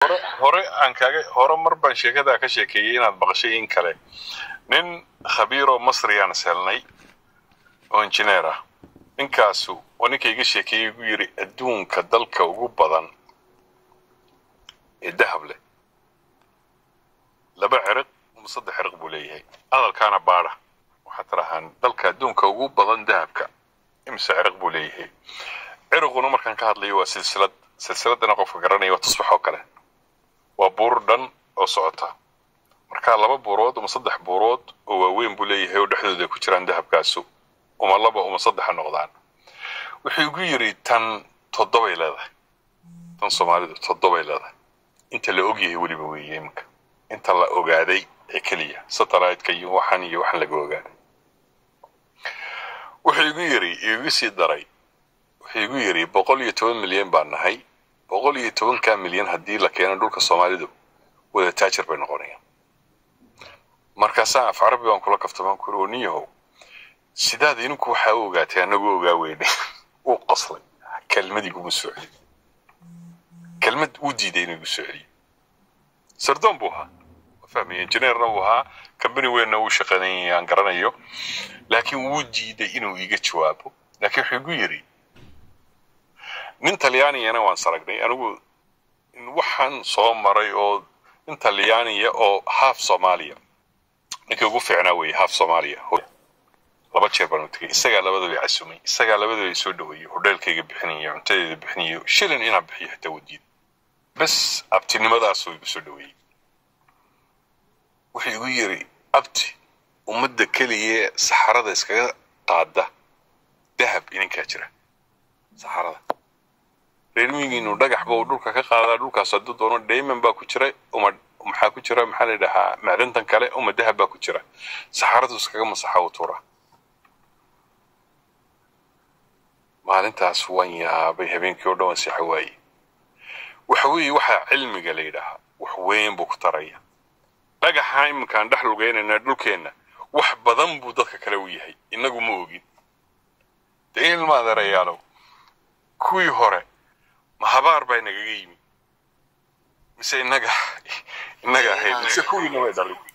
hore hore aan kaaga hore mar baan sheekadaa ka sheekeeyey inaad maqashay in kale nin khabiiroo masriyaan selnay oo injineer ah ninkaasu waa ninka iga sheekeeyey gu yidhi adduunka dalka ugu badan ee dahab leh laba ciriq ama saddex ciriq buu leeyahay hadalkaana baadha waxaad tirahaan dalka adduunka ugu badan dahabka imise ciriq buu leeyahay ciriquna markaan ka hadlayo waa silsilad silsiladana qofka garanaya waa tusbax oo kale waa buur dhan oo socota marka laba buurood ama saddex buurood oo waaweyn buu leeyahay oo dhexdooda ay ku jiraan dahabkaasu uma laba uma saddexa noqdaan wuxuu igu yidhi tan toddobay leedahay tan soomaalidu toddobay leedahay inta la ogyahay weliba weeye iminka inta la ogaaday ee keliya satellite-ka iyo waxan iyo waxan laga ogaaday wuxuu igu yidhi igu sii daray wuxuu igu yidhi boqol iyo toban milyan baan nahay boqol iyo tobankaa milyan haddii la keeno dhulka soomaalidu wada taajir bay noqonayaan markaasaan af carabi baan kula kaftamaan ku yiri nin yahow sidaad idinku waxaa u ogaatay anagu ogaa weyne uu qoslay kelmad iguma soo celiyo kelmad uu diiday inuu igu soo celiyo sardoon buu ahaa fahmaya injineerna uu ahaa kambani weynna uu shaqaynayay aan garanayo laakiin wuu diiday inuu iga jawaabo laakiin wuxuu igu yidhi nin talyaaniyana waan saragnay anigu waxaan soo maray oo nin talyaaniya oo haaf soomaaliya ninkii ugu fiicnaa weeye haaf soomaaliya laba jeer baan u tegay isagaa labadaba casumay isagaa labadaba soo dhaweeyey hodheelkayga bixinaya cuntadeeda bixinayo shilin inaan bixiyo xitaa wadiid bes abtinimadaasuu igu soo dhaweeyey wuxuu igu yidhi abti ummadda keliya saxarada iskaga qaada dahab idinkaa jira saxarada reermigiinu dhagaxba uu dhulka ka qaadaa dhulkaas hadduu doono dayman baa ku jira uma maxaa ku jira maxaa la dhahaa macdantan kale uma dahab baa ku jira saxaradu iskaga masaxa u tuura maalintaas waan yaabay habeenkii oo dhan waan seexa waaye waxa weeye waxaa cilmiga la yidhaahaa wax weyn buu ku taraya dhagaxa iminkaan dhex lugeynayna dhulkeenna wax badan buu dadka kale u yahay innagu ma ogin dee ilma adeerayaalow kuwii hore ma habaar baa inagaga yimi mise innaga innaga ahayd mise kuwiina way dhalin